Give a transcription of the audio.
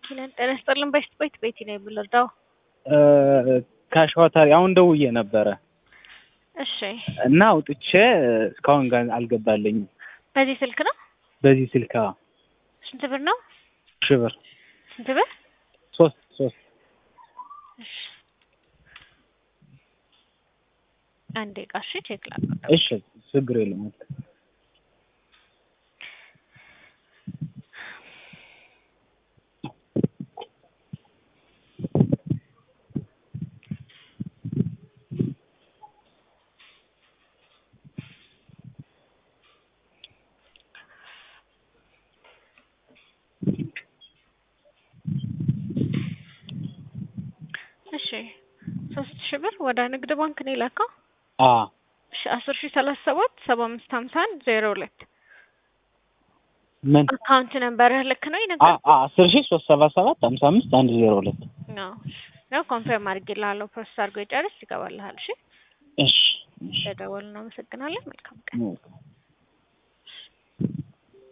ይላል። ጤና ይስጥልን። በሽት ቤት ቤቲ ነው የምንረዳው። ከሸዋታሪ አሁን ደውዬ ነበረ እሺ፣ እና አውጥቼ እስካሁን ጋር አልገባልኝም። በዚህ ስልክ ነው። በዚህ ስልክ አዎ፣ ስንት ብር ነው? ሺህ ብር ስንት ብር? ሶስት ሶስት እሺ፣ አንዴ ቃሽ ቼክ ላድርግ። እሺ፣ ችግር የለም። እሺ፣ ሶስት ሺህ ብር ወደ ንግድ ባንክ ነው የላከው። አ እሺ፣ አስር ሺህ ሰላሳ ሰባት ሰባ አምስት ሀምሳ አንድ ዜሮ ሁለት ምን አካውንት ነምበርህ ልክ ነው አ ይነግረኝ አ አስር ሺህ ሶስት ሰባ ሰባት ሀምሳ አምስት አንድ ዜሮ ሁለት ነው ነው ኮንፈርም አድርጌልሃለሁ። ፕሮሰስ አድርጎ ይጨርስ ይገባልሃል። እሺ እሺ እሺ ተደወልን። አመሰግናለን። መልካም ቀን። ኦኬ።